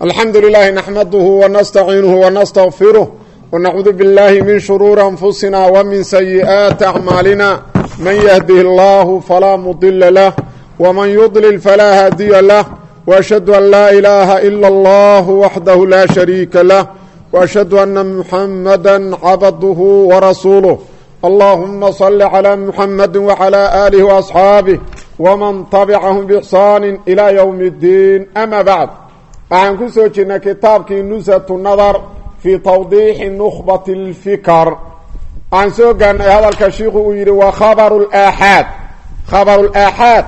الحمد لله نحمده ونستعينه ونستغفره ونعوذ بالله من شرور أنفسنا ومن سيئات أعمالنا من يهده الله فلا مضل له ومن يضلل فلا هادي له وأشهد أن لا إله إلا الله وحده لا شريك له وأشهد أن محمدا عبده ورسوله اللهم صل على محمد وعلى آله وأصحابه ومن طبعهم بإحسان إلى يوم الدين أما بعد waxaan ku soo jirnay kitaabkii nusatu nadar fii tawdiixi nukhbati اlfikar waxaan soo gaarnay hadalka shiiku uu yidhi waa khabaru laaxaad khabaru laaxaad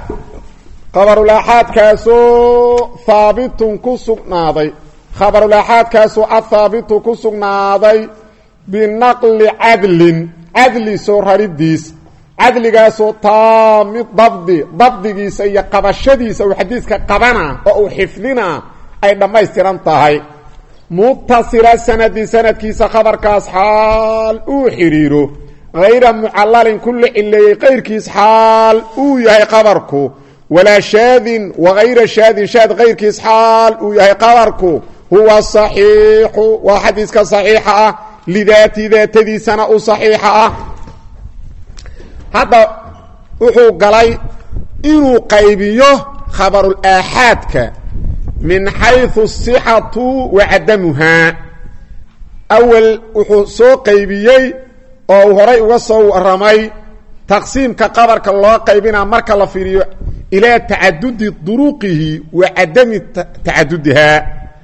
khabarulaaxaadkaasoo haabitun ku sugnaaday khabarulaaxaadkaasoo ahaabitu ku sugnaaday binaqli cadlin cadli soo raridiis cadligaasoo taamid dabdi dabdigiisa iyo qabashadiisa uu xadiiska qabana oo uu xifdina ay dhammaystiran tahay mutasila sanadi sanadkiisa khabarkaas xaal uu xidhiiro hayra mucalalin ku la cileeyey qayrkiis xaal uu yahay qabarku walaa shaadin wagayra shaadin shaad kayrkiis xaal uu yahay qabarku huwa saxiixu waa xadiiska saxiixa ah lidaati daatadiisana u saxiixa ah hadda wuxuu galay inuu qaybiyo khabarul aaxaadka min xayثu الصxatu wa cadamuhaa awel wuxuu soo qaybiyey oo uu horay uga soo waramay taqsiimka qabarka loo qaybinaa marka la fiiriyo ilaa tacadudi duruqihi wa cadami tacadudihaa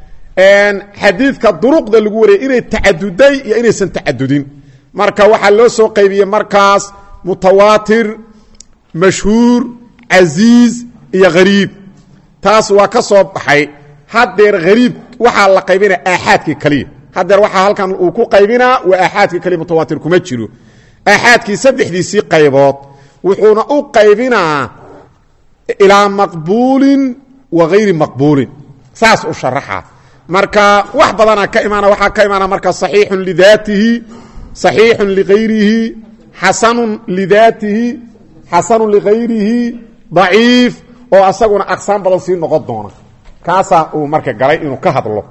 xadiidka duruqda lagu wariyay inay tacaduday iyo inaysan tacadudin marka waxaa loo soo qaybiyey markaas mutawaatir mashhuur casiiz iyo hariib taas waa ka soo baxay hadeer hariib waxaa la qaybinaa aaxaadkii kaliya hadeer waxaa halkan uu ku qaybinaa waa aaxaadkii kaliya mutawaatir kuma jiro aaxaadkii saddexdiisii qaybood wuxuuna u qaybinaa ilaa maqbuulin wa gayri maqbuulin saas u sharaxa marka wax badana ka imaana waxaa ka imaana marka saxiixun lidaatihi saxiixun ligayrihi xasanun lidaatihi xasanun ligayrihi daciif oo asaguna aqsaan badan sii noqon doona kaasaa uu marka galay inuu ka hadlo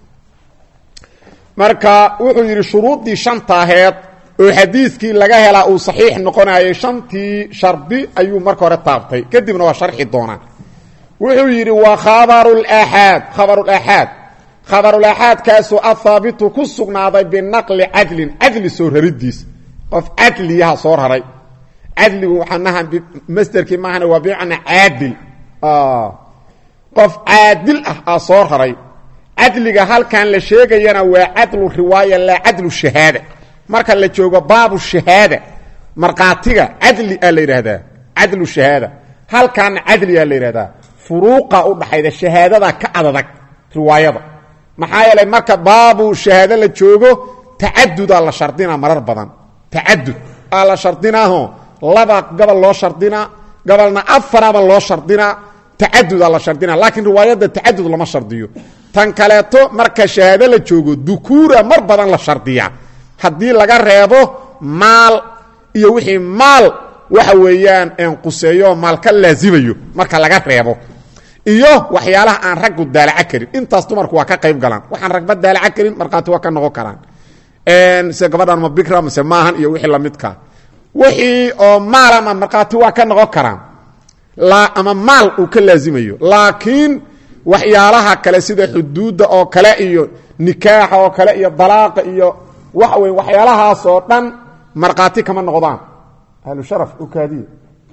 marka wuxuu yidhi shuruuddii shanta aheed oo xadiidkii laga helaa uu saxiix noqonayay shantii shardi ayuu marka hore taabtay kadibna waa sharxi doonaa wuxuu yidhi waa khabarulaaxaad khabarulaaxaad khabarulaaxaadkaasoo ahaabitu ku sugnaaday binaqli cadlin cadli soo raridiis qof cadliyaha soo raray cadligu waxaanaha masderkii maahana waa bimacnaa caadil qof caadil ah aa soo raray cadliga halkan la sheegayana waa cadlu riwaaya laa cadlu shahaada marka la joogo baabu shahaada markhaatiga cadli aa la yidhaahdaa cadlu shahaada halkaana cadli aa la yidhahdaa furuuqa u dhaxayda shahaadada ka adadag riwaayada maxaa yeelay marka baabu shahaado la joogo tacadudaa la shardinaa marar badan tacadud aa la shardinaaho laba gabal loo shardinaa gabalna afaraba loo shardinaa tacadudaa la shardinaa laakiin riwaayadda tacadud lama shardiyo tan kaleeto marka shahaado la joogo dukuura mar badan la shardiyaa haddii laga reebo maal iyo wixii maal waxa weeyaan enquseeyo maal ka laazimayo marka laga reebo iyo waxyaalaha aan raggu daalaca karin intaas dumarku waa ka qayb galaan waxaan ragba daalaca karin markhaati waa ka noqon karaan se gabadhan ma bikra mase maahan iyo wixii lamidka wixii oo maal ama markhaati waa ka noqon karaan ama maal uu ka laazimayo laakiin waxyaalaha kale sida xuduudda oo kale iyo nikaaxa oo kale iyo dalaaqa iyo waxa wey waxyaalahaas oo dhan markhaati kama noqdaan ahlusharaf ukaadiya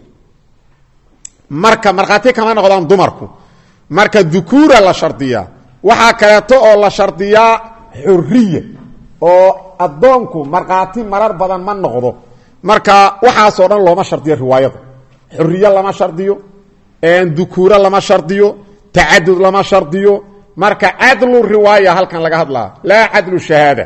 marka markhaati kama noqdaan dumarku marka dukuura la shardiyaa waxaa kaleeto oo la shardiyaa xuriya oo addoonku markhaati marar badan ma noqdo marka waxaasoo dhan looma shardiyo riwaayada xuriye lama shardiyo dukuuro lama shardiyo tacadud lama shardiyo marka cadlu riwaaya halkan laga hadlaa laa cadlu shahaada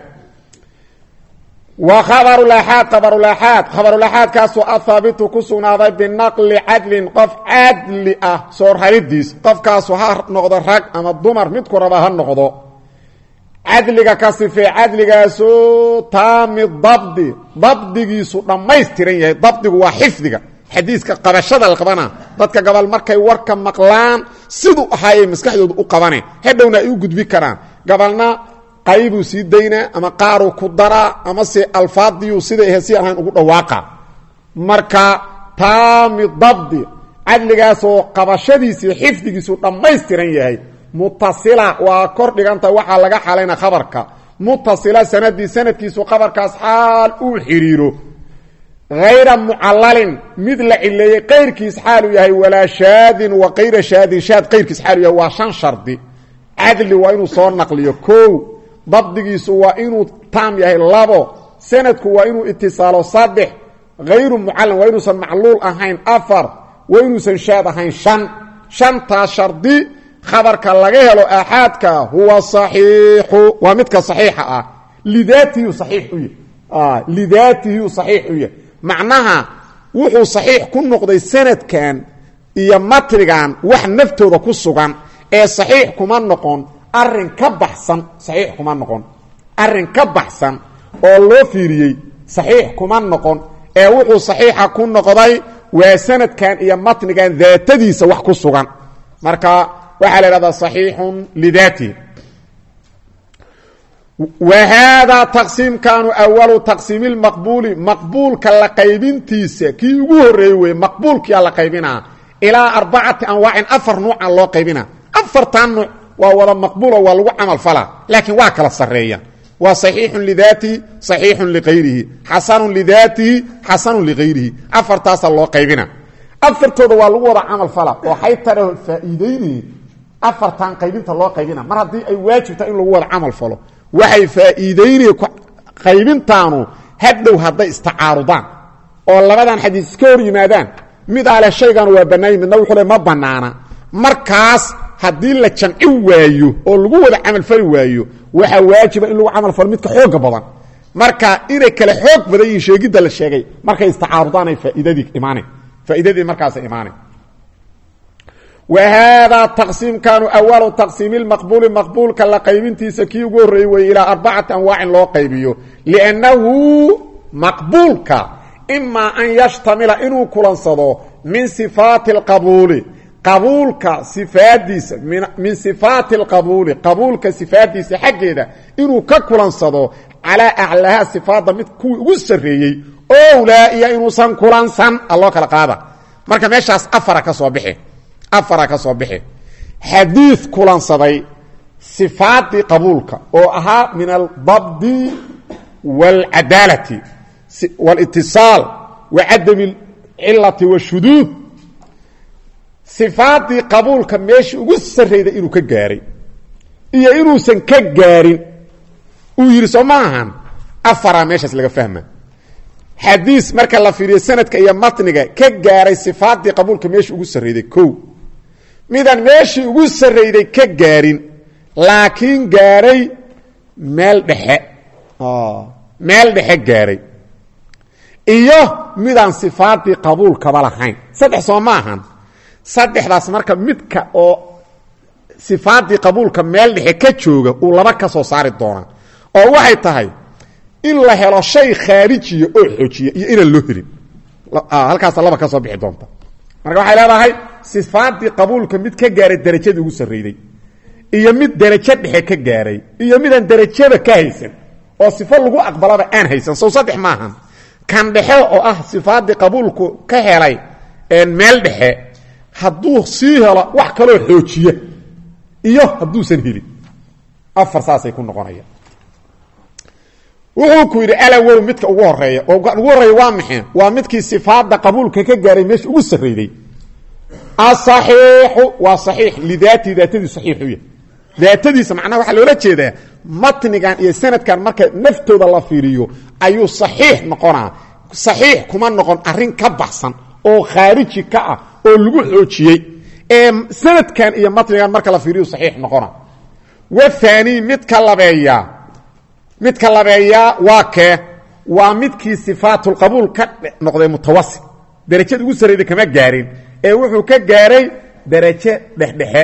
wa khabarulaaxaad khabarulaaxaad khabarulaaxaadkaasoo ahaabitu ku sugnaaday binaqli cadlin qof cadli ah soo raridiis qofkaasu ha noqdo rag ama dumar midku raba ha noqdo cadliga ka sifee cadligaasoo taami dabdi dabdigiisu dhammaystiran yahay dabdigu waa xifdiga xadiiska qabashada la qabana dadka gabal markay warka maqlaan siduu ahaayay maskaxdooda u qabaneen hadhowna ay u gudbi karaan gabalna qaybuu sii daynaa ama qaaruu ku daraa ama se alfaadiyuu siday ahayd si ahayn ugu dhawaaqa marka taami dabdi cadligaasoo qabashadiisii xifdigiisu dhammaystiran yahay mutasila waa kor dhiganta waxaa laga xalayna khabarka mutasila sanadii sanadkiisu khabarkaas xaal uu xidhiiro hayra mucalalin mid la cileeyey kayrkiis xaaluu yahay walaa shaadin wa kayra shaadin shaad kayrkiis xaaluu yahay waa shan shardi cadli waa inuu soo naqliyo kow dabdigiisu waa inuu taam yahay labo sanadku waa inuu itisaalo saddex hayru mucallan waa inuusan macluul ahayn afar waa inuusan shaad ahayn shan shantaas shardi khabarka laga helo aaxaadka huwa saxiixu waa midka saxiixa ah lidaatihi saxiix u yahy lidaatihi saxiix u yahay macnaha wuxuu saxiix ku noqday sanadkan iyo matrigan wax naftooda ku sugan ee saxiix kuma noqon arin ka baxsan saxiix kuma noqon arin ka baxsan oo loo fiiriyey saxiix kuma noqon ee wuxuu saxiixa ku noqday waa sanadkan iyo matnigan daatadiisa wax ku sugan marka waxaa la ihahdaa صaxiixu lidaatihi wa haadaa taqsiimkanu awalu taqsiimi maqbuuli maqbuulka la qaybintiisa kii ugu horeeyey wey maqbuulkia la qaybinaa ilaa arbacati anwaacin afar nuuca loo qaybina afartan nuuc waa wada maqbuulo waa lagu camal falaa laakiin waa kala sareeya waa صaxiixu lidaatihi صaxiixu liqayrihi xasanu lidaatihi xasanu liqayrihi afartaasa loo qaybina afartooda waa lagu wada camal fala oo xaytare faa'iideynayeen afartan qaybinta loo qaybina mar haddii ay waajibta in lagu wada camal falo waxay faa'iideynaya qaybintaanu hadhow hadday istacaarudaan oo labadan xadiis iska hor yimaadaan mid ale shaygan waa bannaany midna wuxuu le ma bannaana markaas haddii la jamci waayo oo lagu wada camalfali waayo waxaa waajiba in lagu camalfalo midka xooga badan marka inay kale xoog badan yihiin sheegidda la sheegay markay istacaarudaanay faa'iidadii imaaneen faa'iidadii markaasa imaaneen wa haadaa taqsiimkanu awalu taqsiimi lmaqbuuli maqbuulka la qaybintiisa kii ugu horreeyey wey ilaa arbacati anwaacin loo qaybiyo liannahu maqbuulka imaa an yashtamila inuu kulansado min sifaati alqabuuli qabuulka sifaadiisa min sifaati alqabuuli qabuulka sifaadiisa xaggeeda inuu ka kulansado calaa aclaha sifaadda mid kuwii ugu sarreeyey owlaa iyo inuusan kulansan aloo kala qaada marka meeshaas afara ka soo bixi afara ka soo bixi xadiid kulansaday sifaadii qabuulka oo ahaa min aldabdi wاlcadaalati wاlitiصaal wa cadami اlcilati wاshuduud sifaadii qabuulka meeshii ugu sarrayda inuu ka gaaray iyo inuusan ka gaarin uu yidhi soo ma ahan afaraa meeshaas laga fahma xadiis marka la fiiriyo sanadka iyo matniga ka gaaray sifaadii qabuulka meeshii ugu sarrayday ko midaan meeshii ugu sarrayday ka gaarin laakiin gaaray meel dhexe meel dhexe gaaray iyo midaan sifaadii qabuulkaba lahayn saddex soo ma ahan saddexdaas marka midka oo sifaadii qabuulka meel dhexe ka jooga uu laba ka soo saari doonaa oo waxay tahay in la helo shay khaarijiya oo xoojiya iyo inaan loo helin halkaasa laba ka soo bixi doonta marka waxay leedahay sifaadii qabuulka mid ka gaaray derajadii ugu sarrayday iyo mid derajo dhexe ka gaaray iyo midaan derajaba ka haysan oo sifo lagu aqbalaba aan haysan sow saddex maahan kan dhexe oo ah sifaadii qabuulku ka helay meel dhexe hadduu sii helo wax kaloo xoojiya iyo hadduusan helin afar saasay ku noqonayaan wuxuu ku yidhi alawow midka ugu horeeya oo ugu horreeya waa maxay waa midkii sifaada qabuulka ka gaaray meesha ugu sarrayday asaxiixu waa saxiix lidaatihi daatadiisu saxiix u yahay daatadiisa macnaha waxaa loola jeedaa matnigan iyo sanadkan marka naftooda la fiiriyo ayuu saxiix noqonaa saxiix kuma noqon arrin ka baxsan oo khaariji ka ah oo lagu xoojiyey ee sanadkan iyo matnigan marka la fiiriyo saxiix noqona wathani midka labeeya midka labeeyaa waa kee waa midkii sifaatulqabuul ka noqday mutawasit derajada ugu sarrayda kama gaarin ee wuxuu ka gaaray derajo dhexdhexe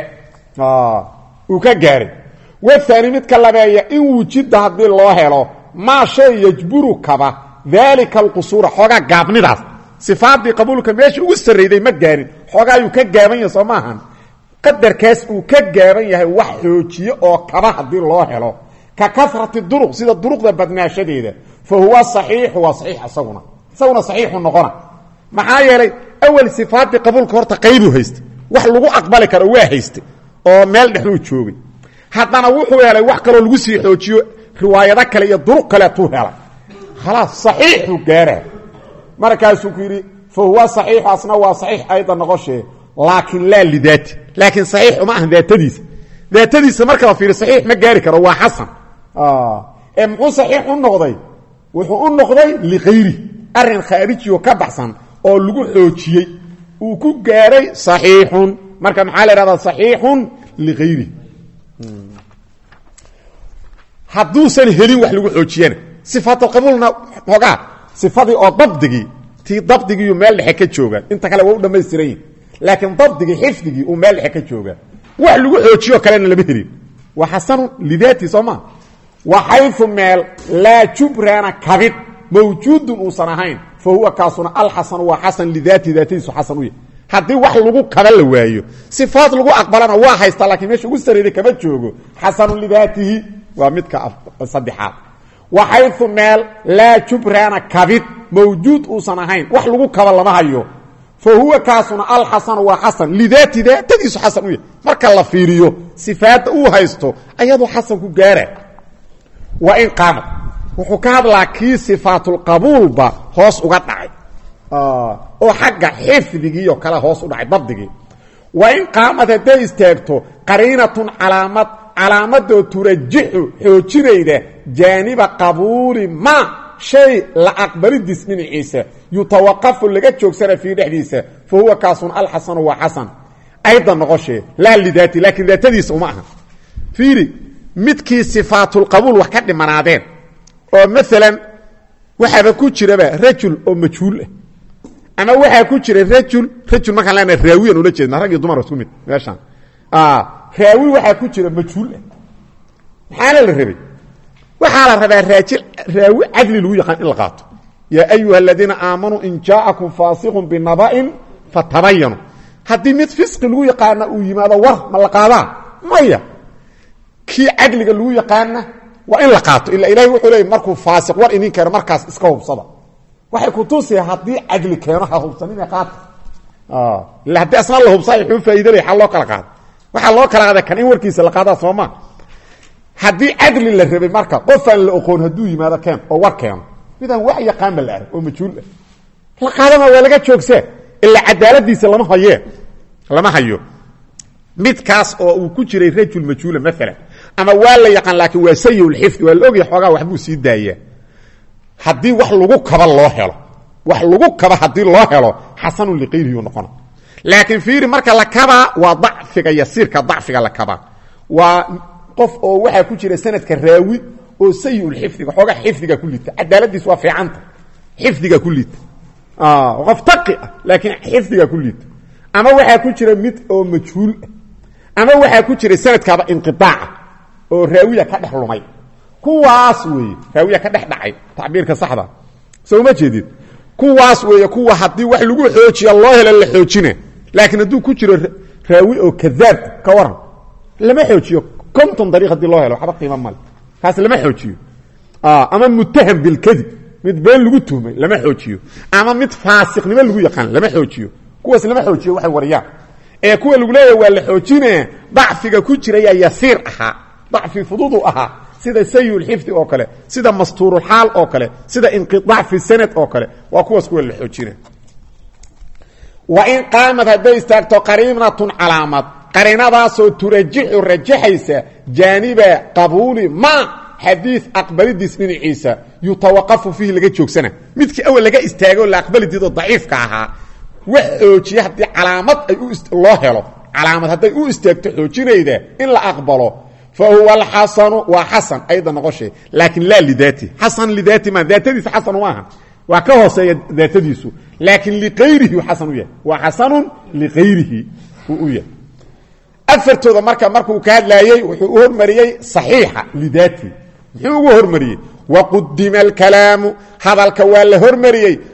uu ka gaaray wathani midka labeeya in wujida haddii loo helo maa shay yajburu kaba daalika alqusuura xoogaa gaabnidaas sifaadii qabuulka meesha ugu sarrayday ma gaarin xoogaa ayuu ka gaaban yahay soo maahan qadarkaas uu ka gaaban yahay wax xoojiye oo kaba haddii loo helo ka karati duruq sida duruqda badnaashadeeda fa huwa saxiixu waa saxiix isaguna isaguna saxiixu noqona maxaa yeelay awal sifaadii qabuulka horta qaybuu haysta wax lagu aqbali karo waa haysta oo meel dhexuu joogay haddana wuxuu helay wax kaloo lagu sii xoojiyo riwaayado kale iyo duruq kaleetuu helay khalaas saxiixuu gaara markaasuu ku yidhi fa huwa saxiixu asna waa saxiix ayda noqoshee laakiin laa lidaati laakiin saxiix uma ahan daatadiisa daatadiisa marka la fiiriyo saxiix ma gaari karo waa xasan ee muxuu saxiix u noqday wuxuu u noqday likayri arrin khaarijiyo ka baxsan oo lagu xoojiyey uu ku gaaray saxiixun marka maxaa la ihahdaa saxiixun likayri hadduusan helin wax lagu xoojiyana sifaatulqabuulna hoogaa sifadii oo dabdigii tii dabdigiiyu meel dhexe ka joogaan inta kale waa u dhamaystiran yihin laakiin dabdigii xifdigii uu meel dhexe ka joogaa wax lagu xoojiyo kalena lama helin waa xasanun lidaati soo maa wa xayu meel laa jubraana kabid mawjuudun uusan ahayn fa huwa kaasuna alxasanu waa xasan lidaati daatadiisu xasan u yahy haddii wax lagu kaba la waayo sifaad lagu aqbalana waa haysta laakiin meesha ugu sarreeday kama joogo xasanun lidaatihi waa midka saddexaad wa xayu meel laa jubraana kabid mawjuud uusan ahayn wax lagu kaba lama hayo fa huwa kaasuna alxasanu waa xasan lidaati daatadiisu xasan u yahy marka la fiiriyo sifaadda uu haysto ayadoo xasan ku gaara waa in qaamad wuxuu ka hadlaa kii sifaatulqabuulba hoos uga dhacay oo xagga xifdigiioo kale hoos u dhacay dabdigii waa in qaamad hadday istaagto qariinatun calaamad calaamadoo turajixu xoojinayda jaaniba qabuuli ma shay la aqbalidiis dhinaciisa yutawaqafu laga joogsana fii dhexdiisa fa huwa kaasun alxasanu waa xasan ayda noqoshee laa lidaati laakiin daatadiisa uma aha fiiri midkii sifaatulqabuul wax ka dhimanaadeen oo maalan waxaaba ku jiraba rajul oo majhuul ah ama waxaa ku jira rajul rajul markaan lena raawiyan ula jeedna rag iyo dumar isku mid meeshaan raawi waxaa ku jira majhuul ah maxaana la rabay waxaa la rabaa raajil raawi cadli lagu yaqaan in la qaato yaa ayuha aladiina aamanuu in jaa'akum faasiqun binaba'in fatabayanu haddii mid fisqi lagu yaqaana uu yimaado war ma la qaadaa maya kii cadliga lagu yaqaana waa in la qaato ila ilahi wuxuu leey markuu faasiq war idin keeno markaas iska hubsada waxay kutusaya haddii cadli keeno ha hubsanine qaata ila haddii asna la hubsaa xuu faa'iidalay xal loo kala qaado waxaa loo kala qaada kan in warkiisa la qaadaa sooma haddii cadli la rabay marka qofaan la oqoon hadduu yimaado keen oo war keeno midaan wax yaqaanba la arag oo majhuul ah la qaadama waa laga joogsaa ilaa cadaaladiisa lama hayee lama hayo midkaas oo uu ku jiray rajul majhuula maalan ama waa la yaqaan laakiin waa sayulxifdi waa la ogyahay xoogaa waxbuu sii daayaa haddii wax lagu kaba loo helo wax lagu kaba haddii loo helo xasanun liqayrihi noqona laakiin fiiri marka la kabaa waa dacfiga yasiirka dacfiga la kabaa waa qof oo waxaa ku jira sanadka raawi oo sayulxifdiga xoogaa xifdiga ku liita cadaaladiis waa fiicanta xifdiga ku liita qof taqi ah laakiin xifdiga ku liita ama waxaa ku jira mid oo majhuul ah ama waxaa ku jira sanadkaaba inqiaaca oo raawiya ka dhex lumay kuwaas weeye raawiya ka dhex dhacay tacbiirka saxda soo ma jeedid kuwaas weeye kuwa haddii wax lagu xoojiya loo helo la xoojina laakiin hadduu ku jiro raawi oo kadaab ka waran lama xoojiyo konton dariiq hadii loo helo waxba qiimo male kaas lama xoojiyo ama mutaham bilkadib mid been lagu tuhmay lama xoojiyo ama mid faasiqnimo lagu yaqaan lama xoojiyo kuwaas lama xoojiyo waxay wariyaan ee kuwa lagu leeyahy waa la xoojine dacfiga ku jirayaa yasiir ahaa dacfi fududu ahaa sida sayulxifdi oo kale sida mastuurulxaal oo kale sida inqiaac fi sanad oo kale waa kuwaas kuwa la xoojina wa in qaamad hadday istaagto qariinatun calaamad qariinadaasoo turajixu rajaxaysa jaaniba qabuuli ma xadiid aqbalidiis dhinaciisa yutawaqafu fiihi laga joogsana midkii awal laga istaago la aqbalidiidoo daciifka ahaa wax xoojiya haddii calaamad ay loo helo calaamad hadday u istaagto xoojinayda in la aqbalo fa huwa alxasanu waa xasan ayda noqoshe laakiin laa lidaati xasan lidaati ma daatadiisa xasan maaha waa ka hooseeya daatadiisu laakiin liqayrihi xasan u yahay waa xasanun liqayrihi uu u yahay afartooda marka markuu ka hadlaayey wuxuu u hormariyey saxiixa lidaati muxuu ugu hormariyey waqudima alkalaamu hadalka waa la hormariyey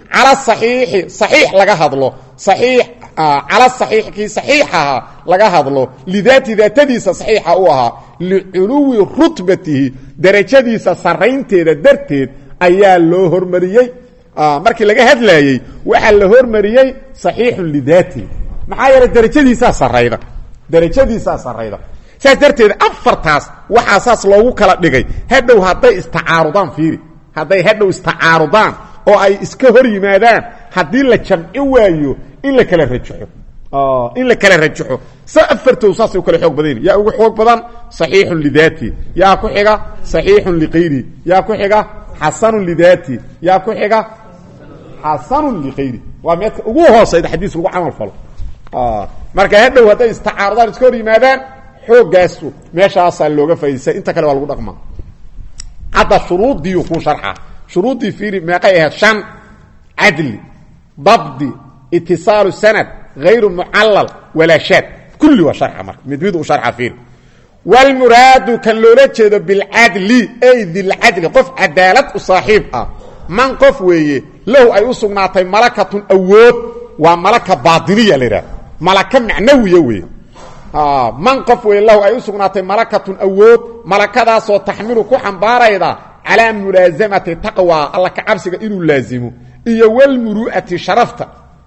cala saxiixi saxiix laga hadlo saxiix cala saxiix kii saxiixaha laga hadlo lidaati daatadiisa saxiixa u ahaa liculuwi rutbatihi derajadiisa saraynteeda darteed ayaa loo hormariyey markii laga hadlayey waxaa la hormariyey saxiixun lidaatihi maxaa yeelay derajadiisaa sarayda derajadiisaa sarayda saas darteed afartaas waxaa saas loogu kala dhigay hadhow hadday istacaarudaan fiiri hadday hadhow istacaarudaan oo ay iska hor yimaadaan haddii la jamci waayo in la kala rajaxo in la kala rajaxo sa afartood saasay u kala xoog badan yaa ugu xoog badan saxiixun lidaati yaa ku xiga saxiixun liqayri yaa ku xiga xasanun lidaati yaa ku xiga xasanun liqayri waa meedka ugu hoosayda xadiis lagu camal falo marka hadhow hadday istacaarudaan iska hor yimaadaan xoogaasu meeshaasaa looga faaidaysay inta kale waa lagu dhaqmaa hadda shuruudiiu kuu sharxa shuruuddii fiiri meeqay ahayd shan cadli dabdi itisaalu sanad hayru mucallal walaa shaad kulli waa sharxa marka mid mid u sharxa fiiri wlmuraadu kan loola jeedo bilcadli ay dilcadli qof cadaalad u saaxiib ah man qof weeye lahu ay u sugnaatay malakatun awood waa malaka baatiniya la yidhaha malaka macnawiya weeye man qof weeye lahu ay u sugnaatay malakatun awood malakadaasoo taxmilu ku xambaarayda calaa mulaasamati taqwa alla ka cabsiga inuu laazimo iyo walmuru'ati sharafta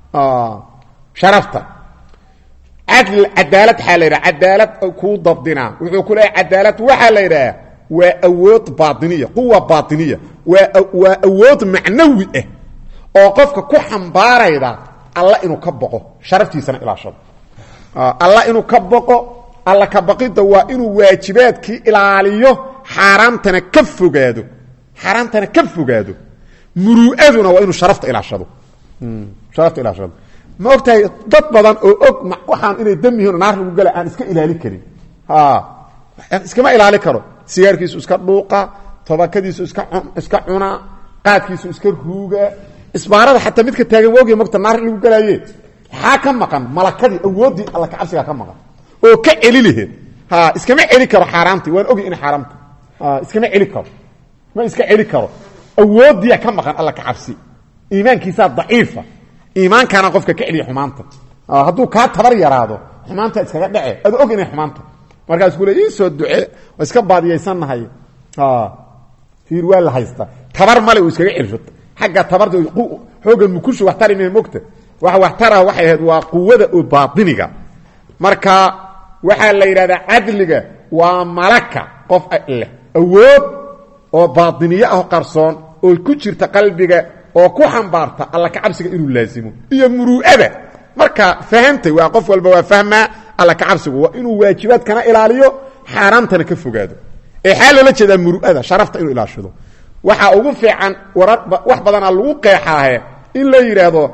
sharafta cadl cadaalad waxaa la yidhaha cadaalad kuu dabdinaa wuxuu ku leeyahy cadaalad waxaa la yidhaha waa awood baatiniya quwa baatiniya waa waa awood macnawi ah oo qofka ku xambaarayda alla inuu ka boqo sharaftiisana ilaashado alla inuu ka boqo alla ka baqidda waa inuu waajibaadkii ilaaliyo xaaraamtana ka fogaado xaaraamtana ka fogaado muru'aduna waa inuu sharafta ilaashado sharafta ilaashado ma ogtahay dad badan oo og waxaan inay dam yihiin naar lagu gala aan iska ilaali karin iskama ilaali karo sigaarkiisu iska dhuuqa tobakadiisu iska iska cunaa qaadkiisu iska ruuga isbaarada xataa midka taagan waogy mogta naar lagu galaaye maxaa ka maqan malakadii awooddii alla kacabsigaa ka maqan oo ka celi laheed iskama celi karo xaaraamtii waan ogy ina xaaraamta iskama celi karo ma iska celi karo awooddiia ka maqan alla kacabsi iimaankiisaa daciifa iimaankaana qofka ka celiya xumaanta hadduu kaa tabar yaraado xumaanta iskaga dhece ad og inay xumaanta markaas kule iisoo duce waa iska baadiyaysannahay ir waa la haystaa tabar male uu iskaga celsho xagga tabarta xooga mukushu wax tari mee mogta wax wax taraha waxay ahayd waa quwada oo baatiniga marka waxaa la yidhahdaa cadliga waa malaka qof leh awood oo baatiniye ah qarsoon oo ku jirta qalbiga oo ku xambaarta alla kacabsiga inuu laazimo iyo muru'ada marka fahamtay waa qof walba waa fahmaa alla kacabsigu waa inuu waajibaadkana ilaaliyo xaaraamtana ka fogaado ee xaa loola jeedaa muru'ada sharafta inuu ilaashado waxaa ugu fiican warar wax badanaa lagu qeexaahe in la yidhaahdo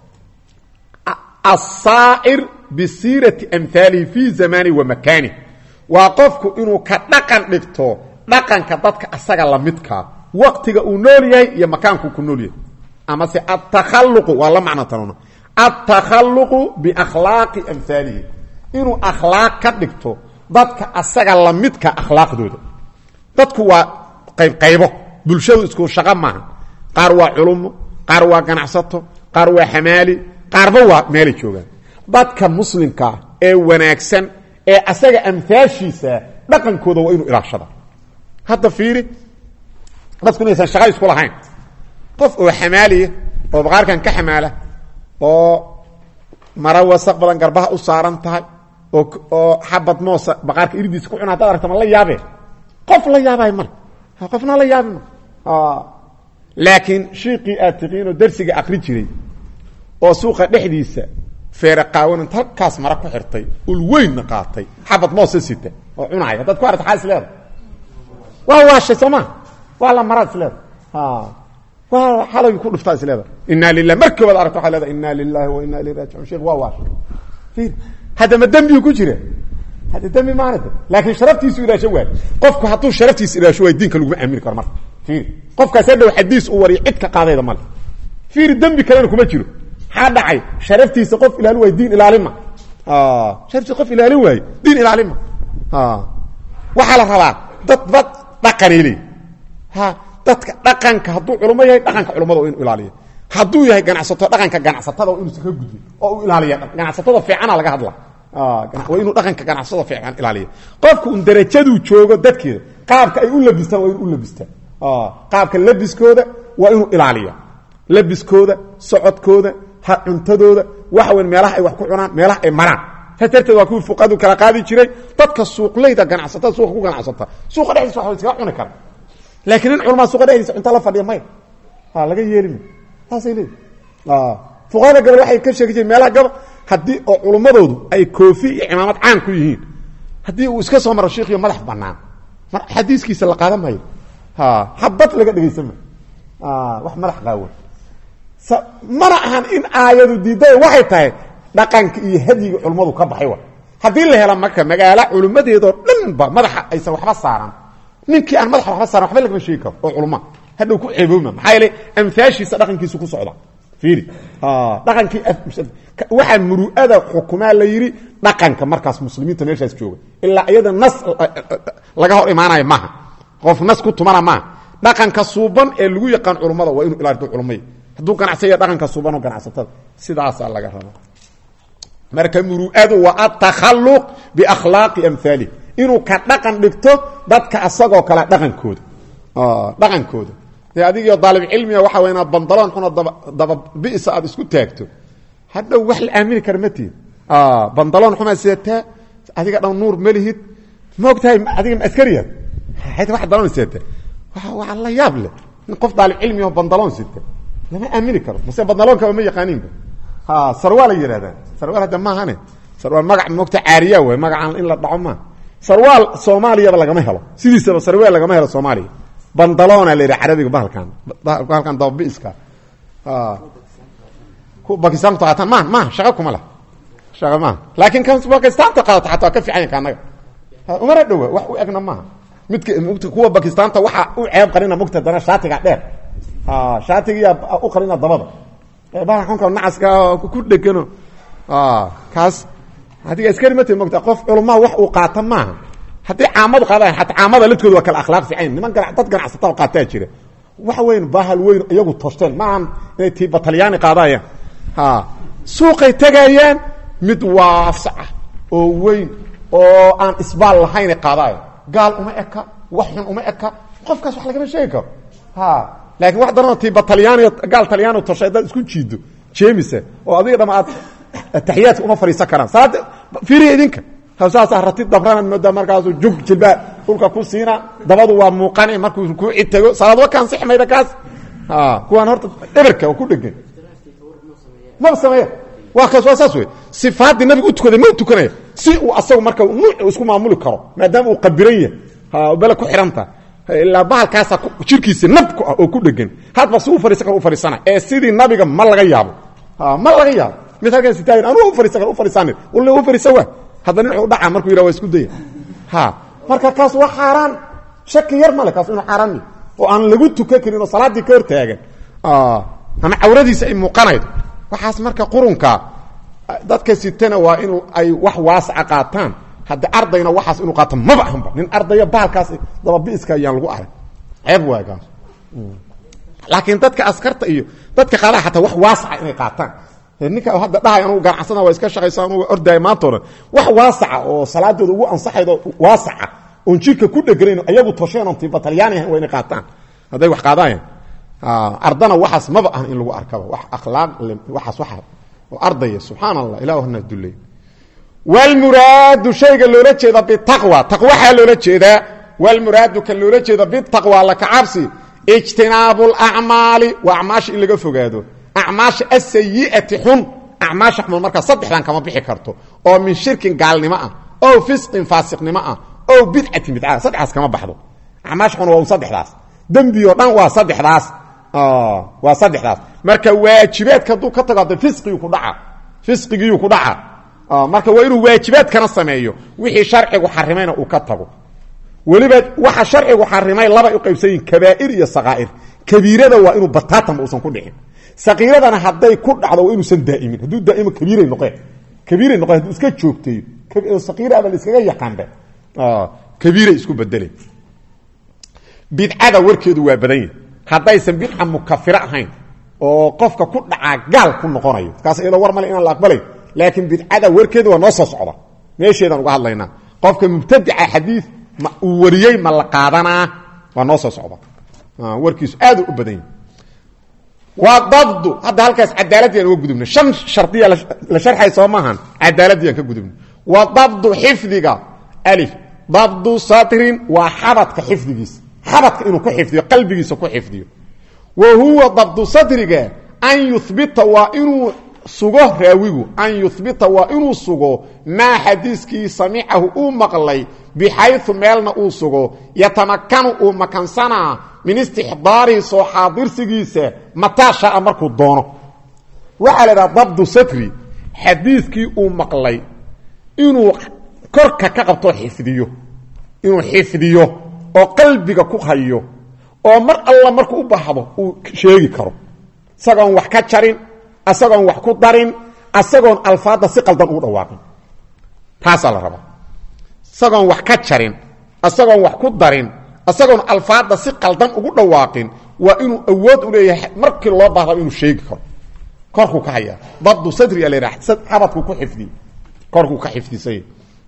asaa'ir bisiirati amhaalihi fii zamani wa makaani waa qofku inuu ka dhaqan dhigto dhaqanka dadka asaga lamidkaa waqtiga uu nool yahay iyo makaankuu ku nool yahay amase atakhaluqu waa la macno tanuna atakhaluqu biakhlaaqi amhaalihi inuu akhlaaq ka dhigto dadka asaga lamidka akhlaaqdooda dadku waa qaybqaybo bulshadu isku shaqo maaha qaar waa culumo qaar waa ganacsato qaar waa xamaali qaarba waa meelay joogaan dadka muslimkaa ee wanaagsan ee asaga amhaashiisa dhaqankooda waa inuu ilaashada hadda fiiri dadku inaysan shaqa isku lahayn qof oo xamaaliya oo baqaarkan ka xamaala oo mara wasaq badan garbaha u saaran tahay oo oo xabad moosa baqaarka iridiisa ku cuna hadaad aragta ma la yaabee qof la yaabay male qofna la yaabi ma laakiin shiiqii aad tiqiinoo darsiga akri jiray oo suuqa dhexdiisa feere qaawanant halkaas mara ku xirtay ul weynna qaatay xabad moosa sita oo cunaaya haddaad ku aragta xaa is leeda waa waashay soo maa waa la maraad is leeda waa xalagi ku dhuftaa is leeda inaa lilah markii wad aragta waa leeda inaa lilahi wa inaa ilayh raajicuun sheekh waa waashay hadda ma dembigu ku jira hadda dembi maanata laakiin sharaftiisu ilaasho waay qofku hadduu sharaftiisa ilaasho waay diinka laguma aamini karo marka fiiri qofkaas hadhow xadiis uu wariyo cid ka qaadayda male fiiri dembi kalena kuma jiro maxaa dhacay sharaftiisa qof ilaalin waay diin ilaalima sharaftiisa qof ilaalin waaye diin ilaalima waxaa la rabaa dad dad dhaqanay leey ha dadka dhaqanka hadduu culmo yahay dhaqanka culamada waa inu ilaaliya hadduu yahay ganacsato dhaqanka ganacsatada waa inuusan ka gudbin oo u ilaaliya ganacsatada fiicana laga hadla waa inuu dhaqanka ganacsatada fiican ilaaliya qofku un darajaduu joogo dadkeeda qaabka ay u labistaan waa inuu u labistaan qaabka labiskooda waa inuu ilaaliya labiskooda socodkooda ha cuntadooda waxa weyn meelaha ay wax ku cunaan meelaha ay maraan saas darteed waa kuwii fuqadu kala qaadi jiray dadka suuqleyda ganacsatada suuqa ku ganacsata suuqa dhexdiisa wax iskaga cuni kara laakiin in culamaa suuqa dhexdiisa cunta la fadhiya maya laga yeelima saasay leeyihi fuqahada gabal waxay ka sheegi jireen meelaha gabal haddii oo culummadoodu ay koofi iyo cimaamad caan ku yihiin haddii uu iska soo maro shiikhiyo madax banaan mar xadiiskiisa la qaadan maayo habad laga dhegaysan maayo wax madax qaawan mana ahan in aayadu diiday waxay tahay dhaqanka iyo hadyiga culummadu ka baxay wa haddii la hela marka magaalo culummadeedoo dhanba madaxa aysan waxba saaran ninkii aan madaxa waxba saaran waxba lagama sheegi karo oo culuma hadhow ku ceebooma maxaa yeele amfaashiisa dhaqankiisu ku socda fiiri dhaqankii waxaa muru'ada xukumaa la yidhi dhaqanka markaas muslimiinta meeshaas jooga ilaa iyada nas laga hor imaanayo maaha qof nas ku tumana maaha dhaqanka suuban ee lagu yaqaan culummada waa inuu ilaalido culumay hadduu ganacsaya dhaqanka suuban oo ganacsatada sidaasaa laga raba marka muru'adu waa atakhaluq biakhlaaqi amhaali inuu ka dhaqan dhigto dadka asagoo kale dhaqankooda dhaqankooda dee adigio daalib cilmiga waxa way inaad bandaloon xunoo daba daba bisa aad isku taagto hadhow wax la aamini kara ma tihin bandaloon xumaa seetaa adiga dhan nuur ma lihid ma og tahay adiga ma askariyaad hayta wax daloon seeta waa la yaab leh in qof daalib cilmiga bandaloon sita lama aamini karo mase bandaloonkaba ma yaqaaniinba sarwaal ay yidhahdaan sarwaal hadda maahane sarwaal magac moogta caariya wey magacaan in la dhaco maaha sarwaal soomaaliyaba lagama helo sidiisaba sarwaal lagama helo soomaaliya bandaloona la yidhaha carabiga bahalkan bahalkan dababiiska ku bakistaanku taqaataan ma ma shaqa kuma lah shaqa maaha laakiin kan bakistaanta qaadato xataa ka fiican yanka annaga umana dhowa wax u egna maaha midka mugta kuwa bakistaanta waxaa u ceeb qarina mugta dana shaatiga dheer shaatigiyaa u qarina dabada bahalkanka nacaska ku dhegano kaas adiga askari mati mogta qof culamaa wax uu qaata maaha haddii caamadu qaada hataa caamada ladkooda waa kala akhlaaq fiican niman dad ganacsata qaataa jira waxa weyn bahal weyn iyagu toshteen maahan inay tii batalyaani qaadayaan suuqay tegayaan mid waafsaca oo weyn oo aan isbaal lahaynay qaadaayan gaal uma eka wax xun uma eka qofkaas wax lagama sheegi karo laakiin wax daranoo tii batalyaani gaal talyaani toshay haddaad isku jiido jeemise oo adiga dhama aad taxiyaadka uma fadhiisan karaan salaada fiiriya idinka saasaa ratid dabranaad moodaa markaasu jug jilbaa dhulka ku siina dabadu waa muuqane markuu rukuuci tago salaad wa kansixi mayda kaas kuwaan horta eberka oo ku dhegan maba sameeya waa kaas waa saas wey sifaaddii nabiga u tukaday ma tukanaya si uu asagu marka nuuc isku maamuli karo maadaama uu qabiran yahay bele ku xihanta ilaa bahalkaasa jirkiisa nabku ah oo ku dhegan hadba si u fariisan karo u fariisana ee sidii nabiga ma laga yaabo ma laga yaabo mid halkan sitaayin anuu ufariisan karo u fariisanin walla u fariisan waa hadda nin wuxuu dhaca markuu yidhaha waa isku daya ha marka kaas waa xaaraan shaki yar male kaas inuu xaaraan yahay oo aan lagu tukan karin oo salaaddii ka hor taagan ama cawradiisa ay muuqanaydo waxaas marka qurunka dadka sitana waa in ay wax waasaca qaataan haddi ardayna waxaas inuu qaato maba ahanba nin ardaya bahalkaas dababiiska ayaan lagu arag ceeb waay kaas laakiin dadka askarta iyo dadka qaadaha xataa wax waasaca inay qaataan ninka hadda dhahay anugu ganacsana waa iska shaqaysa anugu ordaaya maanta o dhan wax waasaca oo salaadooda ugu ansaxaydo waasaca oon jirka ku dheganayn ayagu tosheen oon tiba talyaani ahayn waa inay qaataan hadday wax qaadaayan ardana waxaas maba ahan in lagu arkaba wax akhlaaq waxaas waxa oo ardaya subxaan allah ilah hana dulley wlmuraadu shayga loola jeeda bitaqwa taqwaxaa loola jeedaa wlmuraadu kan loola jeeda bitaqwa laka cabsi ijtinaabu lacmaali waa acmaasha in laga fogaado acmaasha asayi'ati xun acmaasha xun markaa saddexdan kama bixi karto oo min shirkin gaalnimo ah ow fisqin faasiqnimo ah ow bidcatin bidca saddexdaas kama baxdo acmaasha xun waa un saddexdaas dembi oo dhan waa saddexdaas waa saddexdaas marka waajibaadka hadduu ka tago hadda fisqigii ku dhaca fisqigiyuu ku dhaca marka waa inuu waajibaadkana sameeyo wixii sharcigu xarimayna uu ka tago weliba waxa sharcigu xarimay labay u qaybsan yihin kabaa'ir iyo sakaa'ir kabiirada waa inuu bataatanba uusan ku dhicin sakiiradana hadday ku dhacdo waa inuusan daa'imin hadduu daa'imo kabiiray noqeen kabiiray noqeen hadduu iska joogteeyo sakiiraba la iskaga yaqaanba kabiiray isku bedeleen bidcada warkeedu waa badan yahi haddaysan bidca mukafiro ahayn oo qofka ku dhacaa gaal ku noqonayo kaas iyadoo war male inaan la aqbalayn laakiin bidcada warkeeda waa noo soo socda meesheedaan uga hadlaynaa qofka mubtadica xadiid ma uu wariyey ma la qaadanaa waa noo soo socda warkiisu aad u badan yahy waa dabdu hadda halkaas cadaaladdiiaan uga gudubnay shan shardiya la sharxay soo maahan cadaaladdiiaan ka gudubnay wa dabdu xifdiga alif dabdu satrin waa xabadka xifdigiisa xabadka inuu ku xifdiyo qalbigiisa ku xifdiyo wa huwa dabdu satriga an yuhbita waa inuu sugo raawigu an yuhbita waa inuu sugo maa xadiiskii samicahu uu maqlay bixayu meelna uu sugo yatamakanu uu makansanaa min istixdaarihi soo xaadirsigiisa mataa shaa markuu doono waxaa la idhaha dabdu satri xadiidkii uu maqlay inuu korka ka qabto xifdiyo inuu xifdiyo oo qalbiga ku hayo oo mar alla markuu u baahdo uu sheegi karo isagoon wax ka jarin isagoon wax ku darin isagoon alfaadda si qaldan ugu dhawaaqin taasaa la rabaa isagoon wax ka jarin isagoon wax ku darin isagoon alfaadda si qaldan ugu dhawaaqin waa inuu awood u leeyahay markii loo baahdaa inuu sheegi karo korkuu ka hayaa dabdu sadriga la yidhaha xabadkuu ku xifdiy korkuu ka xifdisay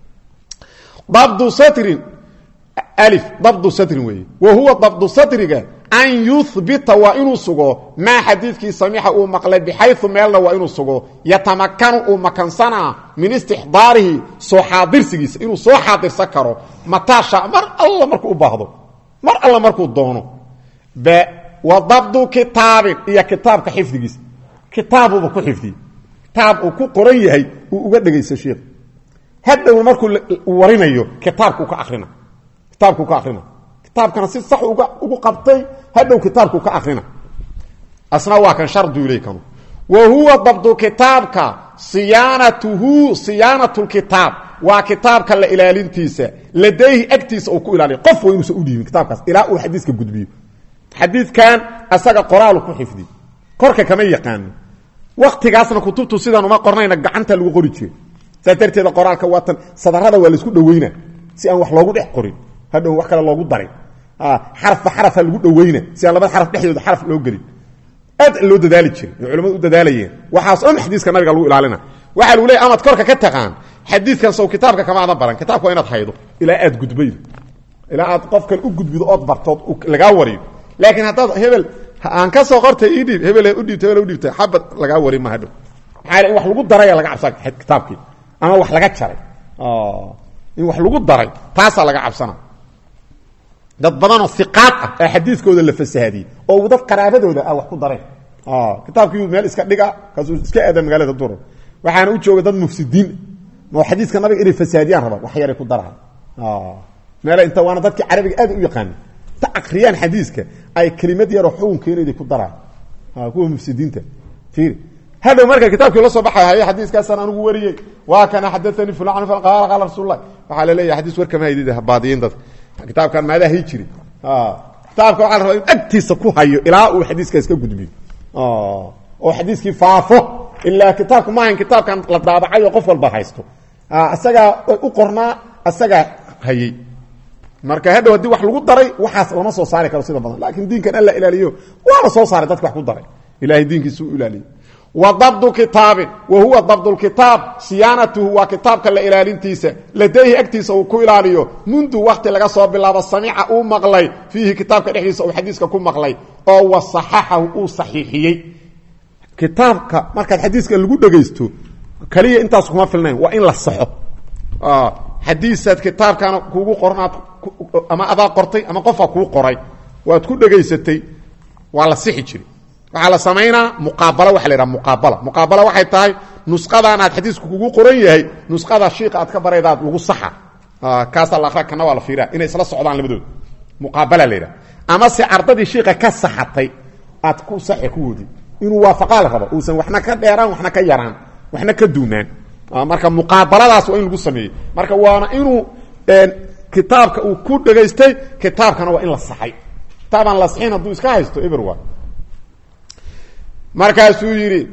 dabdu satrin alif dabdu satrin weeye wa huwa dabdu satriga an yuhbita waa inuu sugo maa xadiidkii samixa uu maqlay bixayu meelna waa inuu sugo yatamakanu uu makansanaa min istixdaarihi soo xaadirsigiisa inuu soo xaadirsan karo mataasha mar alla markuu u baahdo mar alla markuu doono b wa dabdu kitaabin iyo kitaabka xifdigiisa kitaabuba ku xifdiye kitaab uu ku qoran yahay uu uga dhegaysto sheikh hadhow markuu warinayo kitaabkuu ka akrina kitaabkuu ka akrina kitaabkana si sax uga ugu qabtay hadhow kitaabku ka akrina asna waa kan shardu ilaykanu wa huwa dabdu kitaabka siyaanatuhu siyaanatu lkitaab waa kitaabka la ilaalintiisa ladayhi agtiisa uu ku ilaaliyo qof waa inuusan u dhiibin kitaabkaas ilaa uu xadiiska gudbiyo xadiidkan asaga qoraalu ku xifdi korka kama yaqaano waktigaasna kutubtu sidaan uma qornayna gacanta lagu qori jiray saas darteeda qoraalka waatan sadarada waa laisku dhaweyna si aan wax loogu dhex qorin hadhow wax kale loogu darin xarafba xarafa lagu dhaweyna si aan labada xaraf dhexdooda xaraf loo gelin aad loo dadaali jiray oo culamadu u dadaalayeen waxaas dhan xadiiska nabiga lagu ilaalina waxaa lagu leey amaad korka ka taqaan xadiidkan sow kitaabka kamaadan baran kitaabka waa inaad haydo ilaa aad gudbaydo ilaa aad qofkan u gudbido ood bartood lagaa wariyo laakiin haddaad hebel aan ka soo qortay ii dhiib hebel udhiibta hebel udhiibta xabad lagaa wari ma hadhow maxaa in wax lagu daraya laga cabsaa kitaabkii ama wax laga jaray in wax lagu daray taasaa laga cabsana dad badanoo iqaad ah ee xadiidkooda la fasahadiyey oo dad qaraabadooda ah wax ku dareen kitaabkii meel iska dhiga kaasuu iska aada magaalada dura waxaana u jooga dad mufsidiin oo xadiiska nabiga inay fasahadiyaan raba wax yaray ku daraha meel inta waana dadkii carabiga aad u yaqaana ta akriyaan xadiiska ay kelimad yaroo xugun keenayda ku daraan kuwa mufsidiinta fiiri hadhow marka kitaabkii la soo baxay haye xadiiskaasaan anugu wariyey waa kana xadaanii fulan qaala qaala rasuullah waxaa la leeyahay xadiis war kama haydid baadiyin dadka kitaabkan maadaa hay jiri kitaabka waxaa la rabaa in agtiisa ku hayo ilaa uu xadiiskaas ka gudbiyo oo xadiiskii faafo ilaa kitaabku maahan kitaabkan la daabacay oo qof walba haysto isagaa u qornaa isagaa hayey marka hadhow haddii wax lagu daray waxaas lama soo saari karo sida badan laakiin diinkan alla ilaaliyo waana soo saaray dadka wax ku daray ilahay diinkiisa u ilaaliyo wa dabdu kitaabin wa huwa dabdulkitaab siyaanatuhu waa kitaabka la ilaalintiisa ladayhi agtiisa uu ku ilaaliyo mundu wakti laga soo bilaabo samica uu maqlay fiihi kitaabka dhexdiisa uu xadiiska ku maqlay oo wasaxaxahu uu saxiixiyey kitaabka markaad xadiiska lagu dhegaysto kaliya intaas kuma filnayn waa in la saxo xadiisaad kitaabkana kuugu qornaad ama adaa qortay ama qofaa kuu qoray waad ku dhegaysatay waa la sixi jiri waxaa la samaynaa muqaabalo waxa la yidhaha muqaabala muqaabala waxay tahay nusqadan aad xadiisku kugu qoran yahay nusqada shiiqa aad ka baraydaad lagu saxa kaasaa la akra kana waa la fiiraa inay isla socdaan labadooda muqaabala la yidhaha ama se ardadii shiiqa ka saxatay aad ku saxi ku wodi inuu waafaqaa la rabo uusan waxna ka dheeraan waxna ka yaraan waxna ka duunaan marka muqaabaladaas waa in lagu sameeyey marka waana inuu kitaabka uu ku dhegaystay kitaabkana waa in la saxay kitaabaan la saxin hadduu iska haysto eber waa markaasuu yidhi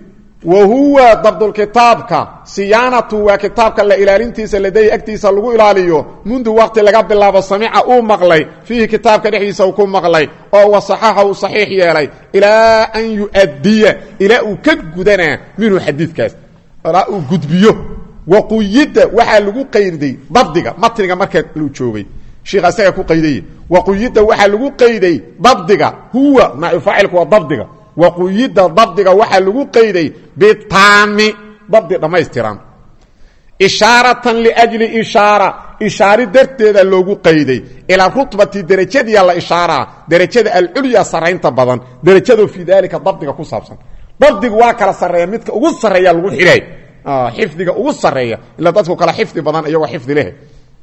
wa huwa dabdulkitaabka siyaanatu waa kitaabka la ilaalintiisa laday agtiisa lagu ilaaliyo mundu waqti laga bilaabo samica uu maqlay fiihi kitaabka dhexdiisa uu ku maqlay oo wasaxaxa uu saxiix yeelay ilaa an yu'addiya ilaa uu ka gudanaa minhu xadiidkaas ilaa uu gudbiyo waquyida waxaa lagu qayday dabdiga matniga markaa lu joogay sheikh asaga ku qaydaya waquyida waxaa lagu qayday dabdiga huwa naaibfaacilku waa dabdiga waquyida dabdiga waxaa lagu qayday bitaami dabdi dhammaystiran ishaaratan liajli ishaara ishaari darteeda loogu qayday ilaa rutbati derajadiya la ishaaraa derajada alculya saraynta badan derajado fii daalika dabdiga ku saabsan dabdigu waa kala sareeya midka ugu sareeya lagu xidhay xifdiga ugu sareeya ila dadku kala xifdi badan iyagoo xifdi leh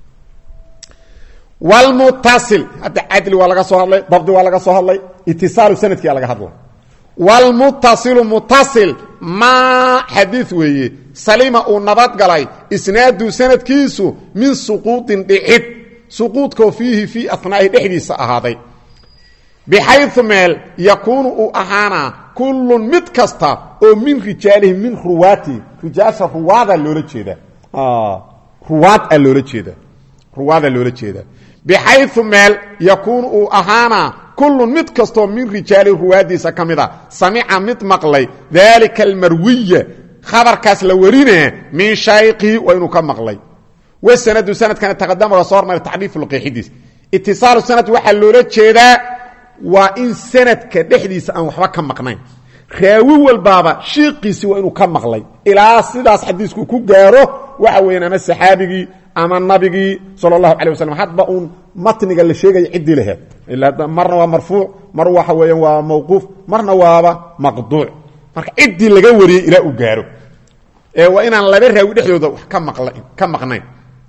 wlmutasil hadda cadli waa laga soo hadlay dabdi waa laga soo hadlay itisaalu sanadkia laga hadla wlmutasilu mutasil maa xadiid weeye salima uu nabadgalay isnaadu sanadkiisu min suquudin dhicid suquudkoo fiihi fii anaa'i dhexdiisa ahaaday bixayu meel yakuunu uu ahaanaa kullun mid kasta oo min rijaalihi min ruwaati rijaasha ruwaada loola jeeda ruwaad a loola jeeda ruwaada loola jeeda bixayu meel yakuunu uu ahaanaa kullun mid kastoo min rijaali ruwaadiisa ka mid a samica mid maqlay daalika almarwiya khabarkaas la warinaa min shayqihi waa inuu ka maqlay wasanadu sanadkana taqadama waa soo hormara tacriifu qeexidiis itisaalu sanad waxaa loola jeedaa waa in sanadka dhexdiisa aan waxba ka maqnayn raawi walbaaba shiiqiisi waa inuu ka maqlay ilaa sidaas xadiisku ku gaaro waxa weeyaan ama saxaabigii ama nabigii sal اlahu alيه waslm hadba uun matniga la sheegaya ciddii laheed marna waa marfuuc mar waxa weeyaan waa mawquuf marna waaba maqduuc marka ciddii laga wariyey ilaa uu gaaro ee waa inaan laba raawi dhexdooda wax ka maqnayn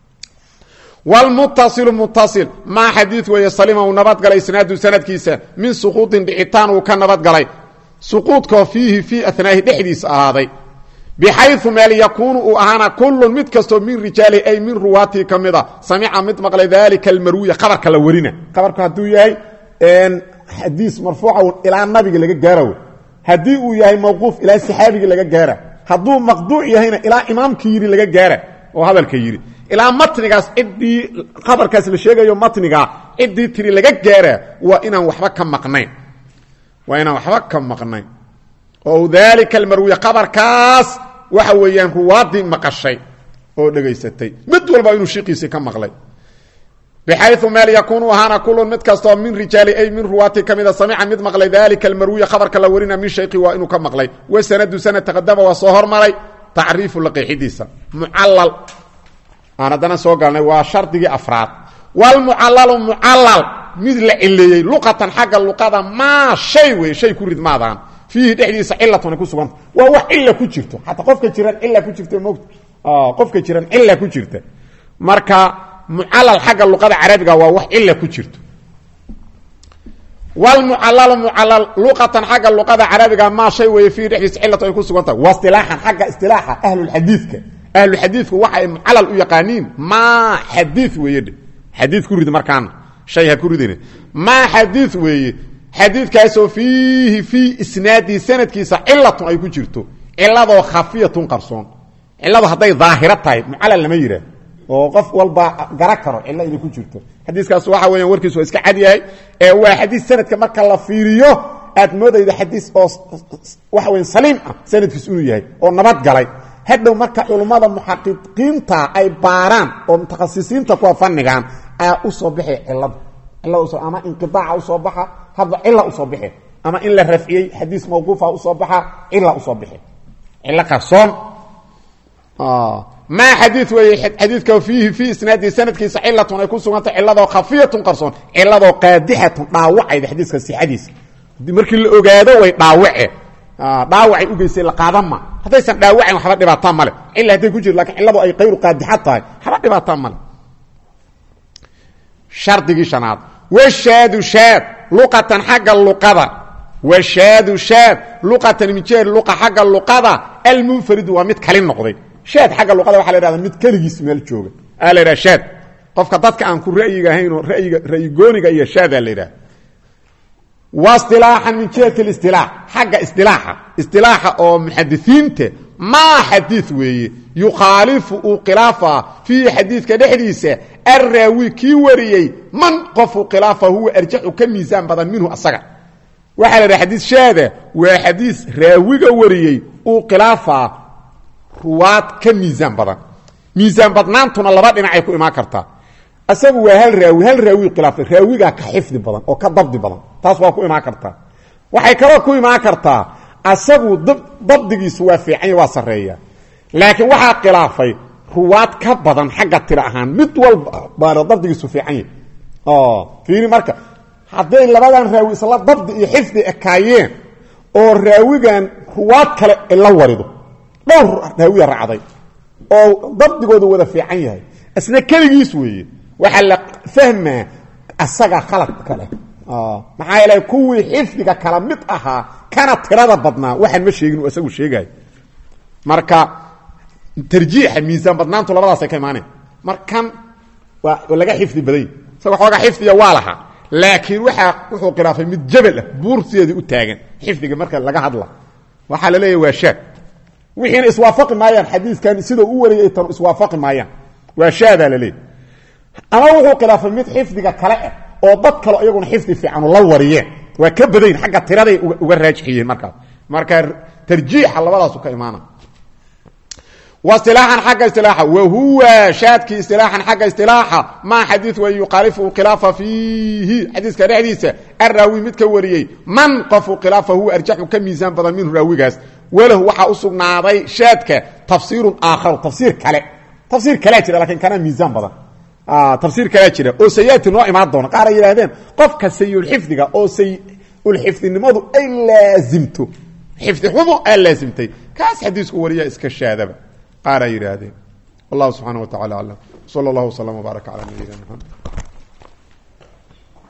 wlmutasilu mutasil maa xadiid weeye salima uu nabadgalay isnaadu sanadkiisa min suquudin dhicitaan uu ka nabadgalay suquudkoo fiihi fii anaahi dhexdiisa ahaaday bxayu meel yakuunu uu ahaana kullun mid kastoo min rijaalihi ay min ruwaatii ka mid a samica mid maqlay daalika almarwiya qabarka la warina qabarku hadduu yahay xadiis marfuuca ilaa nabiga laga gaara haddii uu yahay mawquuf ilaa saxaabigii laga gaara hadduu maqduuc yahayna ilaa imaamkii yidhi laga gaara oo hadalka yidhi ilaa matnigaas ciddii qabarkaas la sheegayo matniga ciddii tiri laga gaara waa inaan waba ka maqnayn waa inaan waxba ka maqnayn oo daalika almarwiya qabarkaas waxa weeyaan ruwaadii maqashay oo dhegaysatay mid walba inuu shiiqiisii ka maqlay bxayu meel yakuunu ahaana kulun mid kastoo min rijaali ay min ruwaati ka mida samica mid maqlay daalika almarwiya khabarka la warina min shayqi waa inuu ka maqlay wasanadu sanad taqadama waa soo hormaray tacriifu laqiixidiisa mucallal aan haddana soo galnay waa shardigii afraad wlmucallalu mucallal mid la cileeyey luqatan xagga luqada maa shay wey shay ku ridmaadaan fiihi dhexdiisa cilatun ay ku suganta waa wax cila ku jirto xataa qofka jiran cila ku jirta mogta qofka jiran cila ku jirta marka mucallal xagga luqada carabiga waa wax cila ku jirto wlmucallalu mucallal luqatan xagga luqada carabiga maa shay weeye fiihi dhexdiisa cilatu ay ku sugantahay wa istilaaxan xagga istilaaxa ahlulxadiidka ahluxadiidku waxa ay mucallal u yaqaaniin maa xadiid weeye xadiid ku rid markaana shay ha ku ridin maa xadiid weeye xadiidkaasoo fiihi fii isnaadihi sanadkiisa cilatun ay ku jirto ciladoo khafiyatun qarsoon ciladu hadday daahiro tahay mucallal lama yihaah oo qof walba gara karo cilo inay ku jirto xadiiskaas waxa weeyaan warkiisu waa iska cad yahay ee waa xadiis sanadka marka la fiiriyo aad moodayda xadiis oo waxa weya saliim ah sanadkiis inuu yahay oo nabad galay hadhow marka culummada muxaqiqiinta ay baaraan oo mutakhasisiinta kuwa fannigan ayaa usoo baxay cilada cilada ama inqiaaca usoo baxa hadba cila usoo baxe ama in la rafciyey xadiis mawquufa usoo baxa cila usoo baxe cilo qarsoon maa xadii weeye xadiidka fiihi fii isnaadihi sanadkiisa cilatun ay ku sugantay ciladoo khafiyatun qarsoon ciladoo qaadixatun dhaawacayda xadiiska sixadiisa markii la ogaado way dhaawace dhaawacay ugeysay la qaadan ma haddaysan dhaawacayn waxba dhibaataa male cila hadday ku jiro lakin ciladu ay kayru qaadixad tahay waxba dhibaataa male shardigii shanaad washaadu shaad luqatan xagga luqada washaadu shaad luqatan mijeer luqa xagga luqada almunfaridu waa mid kali noqday shaad xagga luqada waxa la hahda mid keligiis meel jooga aa la yidhaha shaad qofka dadka aan ku ra'yiga ahayn oo ra'yiga ra'yigooniga iyo shaadaa la yidhaha wasilaaxan min jihati listilaax xagga istilaaxa istilaaxa oo muxadisiinta maa xadiid weeye yukhaalifu uu khilaafaa fiihi xadiidka dhexdiisa arraawi kii wariyey man qofuu khilaafa huwa arjaxu ka miisaan badan minhu asaga waxaa la dhaha xadiid shaada waa xadiis raawiga wariyey uu khilaafaa ruwaad ka miisaan badan miisaan badnaantuna laba dhinacay ku imaan kartaa asagu waa hal raawi hal raawi khilaafay raawigaa ka xifdi badan oo ka dabdi badan taas waa ku imaan kartaa waxay kaloo ku imaan kartaa asagu dabdigiisu waa fiicanya waa sareeya laakiin waxaa khilaafay ruwaad ka badan xagga tiro ahaan mid walba baana dabdigiisu fiicanya fiiri marka hadday labadan raawi isla dabdi iyo xifdi ekaayeen oo raawigan ruwaad kale la warido dhowr raawiya raacday oo dabdigooda wada fiican yahay isna keligiis weeye waxaa la fahmaa asaga khalad kale maxaa yeele kuwii xifdiga kala mid ahaa kana tirada badnaa waxaan ma sheegin isagu sheegayo marka tarjiixa miisaan badnaantu labadaasay ka imaaneen markan waa laga xifdi badany isaga xoogaa xifdiya waa lahaa laakiin waaa wuxuu khilaafay mid jabal ah buursideedii u taagan xifdiga marka laga hadla waxaa la leeyahy waa shaad wixiina iswaafaqi maayaan xadiiskan sidau u wariyay tan iswaafaqi maayaan waa shaadaa la leeyahy ama wuxuu khilaafay mid xifdiga kale ah oo dad kalo iyaguna xifdi fiicanu la wariyeen waa ka badayn xagga tiraday uga raajixiyeen markaas marka tarjiixa labadaasu ka imaana wasilaaxan xagga istilaaxa wa huwa shaadkii istilaaxan xagga istilaaxa maa xadiid way yuqaalifu khilaafa fiihi xadiiska dhexdiisa arraawi mid ka wariyey man qofu khilaafa huwa arjaxu ka miisaan badan minhu raawigaas walahu waxaa u sugnaaday shaadka tafsiirun aakharu tafsiir kale tafsiir kalea jira lakiin kana miisaan badan tafsiir kalea jira oo sayaati noo imaan doona qaar ay yidhahdeen qofka sayulxifdiga oo sayulxifdinimadu ay laasimto xifdi xumo aa laasimtay kaas xadiisku wariya iska shaadaba qaar ay yidhaahdeen wallahu subxaana wa tacala aclam sala allahu waslama wbaaraka cala nabiyina mxamed